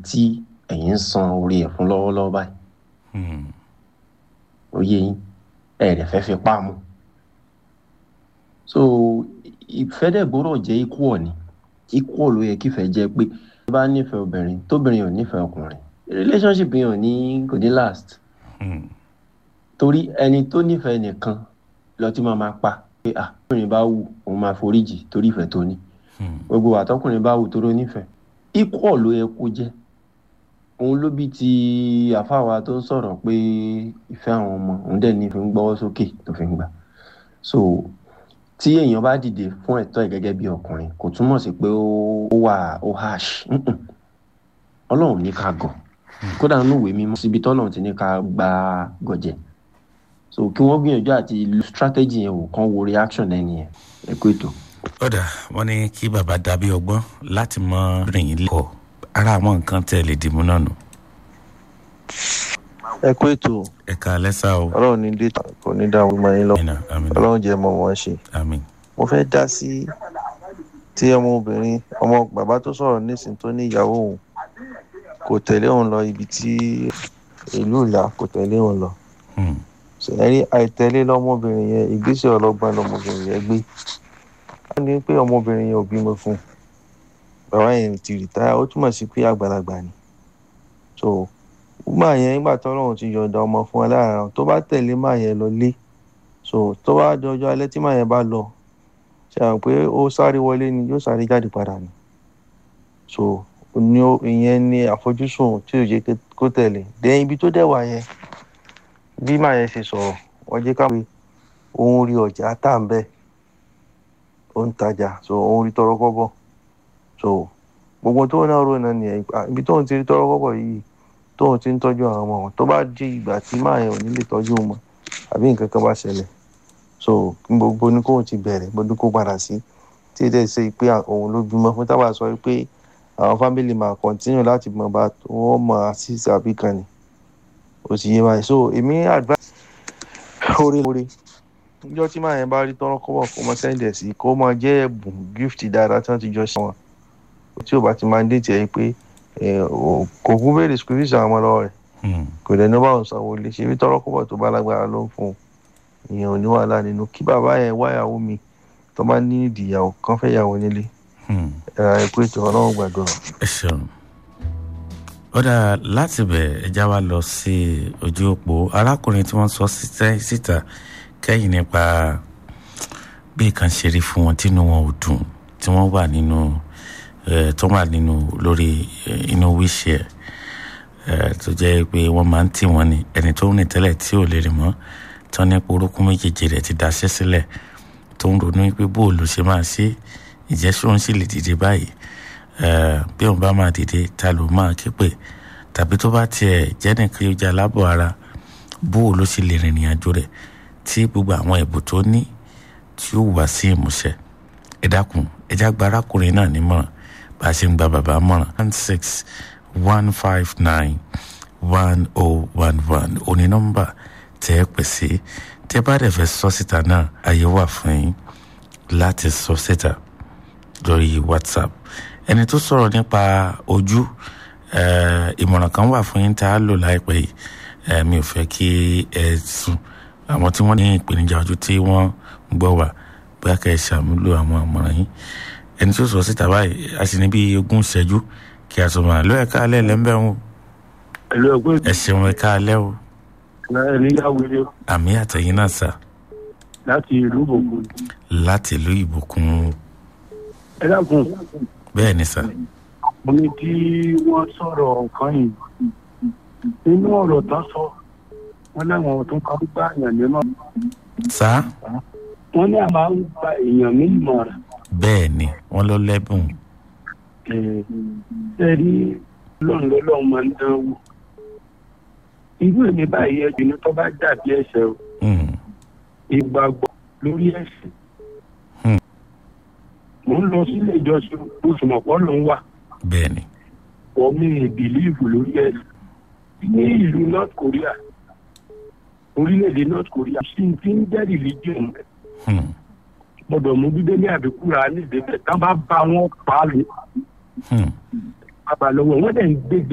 tí ẹ̀yin ń san orí ẹ̀ fún lọ́wọ́lọ́wọ́ báyìí Hmm. ó yé yín ẹ̀ rẹ̀ fẹ́ fi pa mu so ìfẹ́ dẹ̀ gbọ́dọ̀ jẹ́ equal ni equal ló yẹ kífẹ́ jẹ́ pé tó bá nífẹ̀ẹ́ obìnrin tóbìnrin ò nífẹ̀ẹ́ ọkùnrin relationship yẹn ò ní kò ní last Hmm. torí ẹni tó nífẹ̀ẹ́ nìkan lọ tí máa máa pa pé ah tóbìnrin bá wù òun máa foríjì torí ìfẹ́ tó ní Hmm. gbogbo àtọkùnrin bá wù tó ló nífẹ̀ẹ́ equal ló yẹ kó jẹ́ òun ló bí ti àfáwa tó ń sọ̀rọ̀ pé ìfẹ́ àwọn ọmọ òun dẹ̀ ní fi ń gbọ́wọ́ sókè tó fi ń gbà so tí èèyàn bá dìde fún ẹ̀tọ́ ẹ̀ gẹ́gẹ́ bí ọkùnrin kò túmọ̀ sí pé ó ó wà ó harsh Mm-mm. ọlọ́run ní ká gọ̀ kódà nínú ìwé mímọ́ síbi tọ́lọ́run ti ní ká gba gọ̀jẹ̀ so kí wọ́n gbìyànjú àti lo strategy yẹn wò kán wo reaction ẹni yẹn ẹ kú ètò. ọ̀dà wọ́n ní kí bàbá dàbí ọgbọ́n láti mọ rìn yín lẹ́kọ̀ọ́ ara àwọn nǹkan tẹ́ ẹ lè dìmú náà nù. ẹ kú ètò ẹ̀ka lẹ́sà o. ọlọ́run ní dé kò ní dá ọmọ yín lọ àmín àmín ọlọ́run jẹ́ mọ wọn ṣe àmín. mo fẹ́ dá sí tí ọmọbìnrin ọmọ bàbá tó sọ̀rọ̀ nísìnyí tó ní ìyàwó òun kò tẹ̀lé òun lọ ibi tí ìlú ìlà kò tẹ̀lé òun lọ Hmm. sẹ̀rí àìtẹ̀lé lọ́mọbìnrin yẹn ìgbésẹ̀ ọlọ́gbọ́n lọ́mọbìnrin yẹn gbé wọ́n ní pé ọmọbìnrin yẹn ò bímọ fún un bàbá yẹn ti rìtáyà ó túmọ̀ sí pé àgbàlagbà ni so wúmà yẹn nígbà tó ọlọ́run ti yọ̀ǹda ọmọ fún ẹ láàárọ̀ tó bá tẹ̀lé má yẹn lọ lé so tó bá di ọjọ́ alẹ́ tí má yẹn bá lọ ṣe àwọn pé ó sáré wọlé ni yóò sáré jáde padà ni so ní ó- ìyẹn ni àfojúsùn tí ò jẹ́ kó tẹ̀lé dẹ́yìn ibi tó dẹ̀ wà yẹn bí má yẹn ṣe sọ̀rọ̀ wọ́n jẹ́ ká pé òun rí ọjà tá à ń bẹ̀ ó ń tajà so òun rí tọrọ kọ́bọ̀ so gbogbo tó náà rò náà nìyẹn Ah, ibi tóun ti rí tọrọ kọ́bọ̀ yìí tóun ti ń tọ́jú àwọn ọmọ wọn tó bá di ìgbà tí máa yẹn ò ní lè tọ́jú wọn àbí nǹkan kan bá ṣẹlẹ̀ so gbogbo ní kóun ti bẹ̀rẹ̀ gbogbo kó padà sí tí èdè ṣe pé òun ló bímọ fún tábà sọ pé àwọn fámìlì máa kọ́ntínú láti mọ̀ bá wọ́n mọ̀ àṣìṣe àbí kan ni ó sì yé báyìí so èmi advice oore oore níjọ́ tí máa yẹn bá rí tọrọ kọ́bọ̀ kó mọ sẹ́ńdẹ̀ sí kó mọ jẹ́ ẹ̀bùn gift dáadáa tí wọ́n ti jọ ṣe wọn tí ò bá ti máa ń dé tiẹ̀ pé eh, ò- kò kún béèrè school fees àwọn ọmọ lọ́wọ́ rẹ̀ Hmm. kò dẹ̀ ní bá òun sanwó ilé ṣe bí tọrọ kọ́bọ̀ tó bá lágbára ló ń fún un ìyẹn ò ní wàhálà nínú kí bàbá yẹn wáyàwó mi tó bá ní ìdìyàwó kan fẹ́ yàwó nílé Hmm. ẹ̀rọ ẹ̀kú ètò ọlọ́run gbàdúrà. ẹ ṣeun ọ̀dà láti bẹ̀ ẹja wa lọ sí ojú òpó arákùnrin tí wọ́n sọ síta- síta kẹ́yìn nípa bí nǹkan ṣe rí fún wọn tínú wọn ò dùn tí wọ́n wà nínú eh, tó wà nínú lórí eh, inú wíṣẹ́ ẹ̀ tó jẹ́ pé wọ́n máa ń tì wọ́n ní ẹni tó ń rìn tẹ́lẹ̀ tí ò lè rìn mọ́ tán ní orúkún méjèèjì rẹ̀ ti daṣẹ́ sílẹ̀ tó ń ronú pé bóòlù ṣe máa ṣe ìjẹ́sùn sì lè dìde báyìí Eh, bí òun bá máa dìde ta ló máa ké pè tàbí tó bá tiẹ̀ jẹ́ nìkan yóò jẹ́ alábọ̀ ara bó ló ṣe lè rìnrìn àjò rẹ̀ tí gbogbo àwọn ẹ̀bùn tó ní tí ó wá sí ìmúṣẹ ẹ dákun ẹ já gba arákùnrin náà nímọ̀ràn bá a ṣe ń gba bàbá mọ̀ràn one six one five nine one oh one one òní nọ́mbà tẹ́ ẹ pè sí tẹ́ bá dẹ̀ fẹ́ sọ síta náà àyè wà fún yín láti sọ síta lórí whatsapp ẹni tó sọ̀rọ̀ nípa ojú eh, ìmọ̀ràn kan wà fún yín tá a lò láìpẹ́ yìí Eh, mi ò fẹ́ kí ẹ sùn àwọn tí wọ́n ní ìpèníjà ojú tí wọ́n ń gbọ́ wà bóyá kẹ́ ẹ ṣàmúlò àwọn ìmọ̀ràn yín ẹni tó sọ síta báyìí a sì ní bí ogún ìṣẹ́jú kí a sọ máa lọ ẹ̀ka alẹ́ lẹ́ńbẹ̀ wọn ẹ̀lú ẹ̀gbọ́n ẹ ṣeun ẹ̀ka alẹ́ o ẹni yáwèrè àmì àtẹ̀yìn náà sà láti ìlú ògùn láti ìlú ìbùkún ẹ dákun bẹ́ẹ̀ ni sà mo ní tí wọ́n sọ̀rọ̀ nǹkan yìí nínú ọ̀rọ̀ tán sọ wọ́n láwọn tó kọ́ gbá èèyàn nímọ̀ sá wọ́n ní a máa ń gba èèyàn ní ìmọ̀ràn bẹ́ẹ̀ ni wọ́n lọ lẹ́bùn ẹ rí lọ́run lọ́lọ́run máa ń dán wò irú èmi báyìí ẹ̀jẹ̀ ní tó bá dàbí ẹ̀ṣẹ̀ o Hmm. ìgbàgbọ́ lórí ẹ̀sìn Hmm. mo ń lọ sílé ìjọsìn oṣù mọ̀pọ̀ ló ń wà bẹ́ẹ̀ ni wọ́n mi ìbìlíìfù lórí ẹ̀sìn ní ìlú north korea orílẹ̀-èdè north korea sí ti ń jẹ́ religion rẹ̀ Hmm. gbọ́dọ̀ mú bíbélì àbíkúra ní ìdẹ́bẹ̀ tán bá bá wọn pa á lè Hmm. bàbá lọ́wọ́ wọ́n dẹ̀ ń gbé